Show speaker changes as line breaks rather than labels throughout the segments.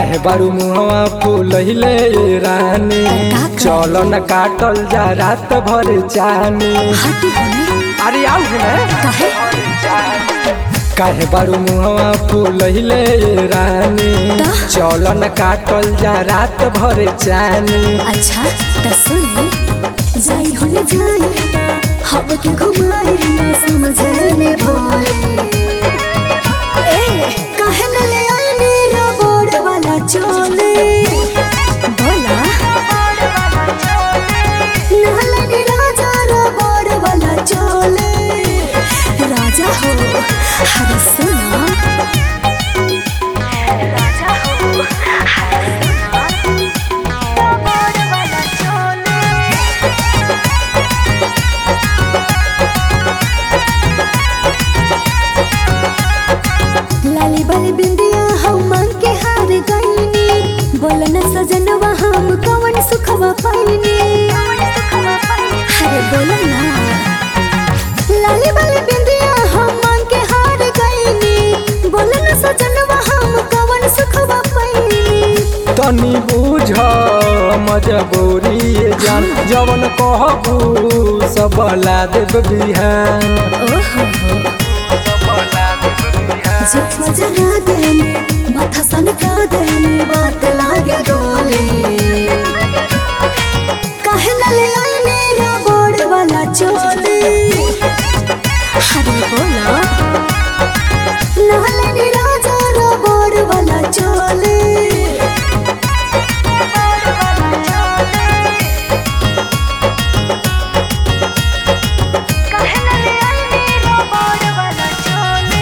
काहे बारू मुहवा फूलहिले रानी
का कर?
चलो न काटल जा रात भर जानी
हटी होने
अरे आओ है
काहे
काहे बारू मुहवा फूलहिले रानी
ता?
चलो न काटल जा रात भर जानी
अच्छा त सुन जाई होने जाई हवा के घुमाई ना समझ में भोले ए काहे न ले आई मेरा बोर्ड वाला चोले बोला नाला नी राजा रा बोर्ड वाला चोले राजा हो हर सुना राजा हो हर सुना बोर्ड वाला चोले लाली बाली बिंदिया हम मांग के हार गईनी बोल न सजनवा हम कवन सुखवा पाईनी अरे बोल ना लाली बाली बिंदिया हम मांग के हार गईनी बोल न सजनवा हम कवन सुखवा पाईनी
तनी बुझ मजबूरी ये जान जवन कहबू सब ला देब बिहान
ओहो जब जगा देने माथा सनका देने बात लागे डोले काहे न ले आई मेरा बोर्ड वाला चोले अरे बोला नाले नी राजा रा बोर्ड वाला चोले काहे न ले आई मेरा बोर्ड वाला चोले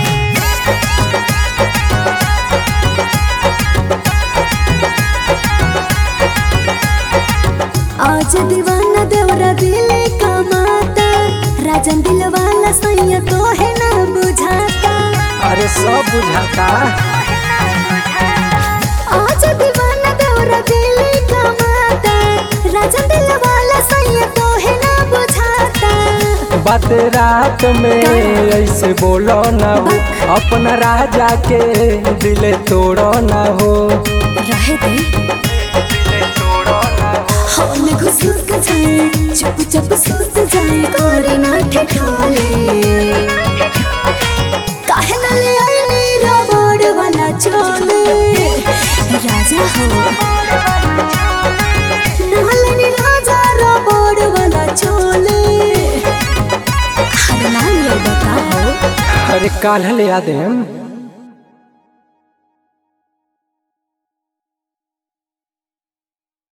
आज दीवाना देवरा दिले कमाता राजन दिल वाला सैया तो है ना बुझाता
अरे सब बुझाता
आज दीवाना देवरा दिले कमाता राजन दिल वाला सैया तो है ना बुझाता
बात रात में ऐसे बोलो ना हो अपना राजा के दिले तोड़ो ना हो
रहे दे हमने घुसूर के जाए चुप चुप सूत जाए कोरे ना ठिठोले काहे न ले आई मेरा बोर्ड वाला चोले राजा हो नाले नी राजा रा बोर्ड वाला चोले हर नाल ये बताओ
अरे काल ले आ देम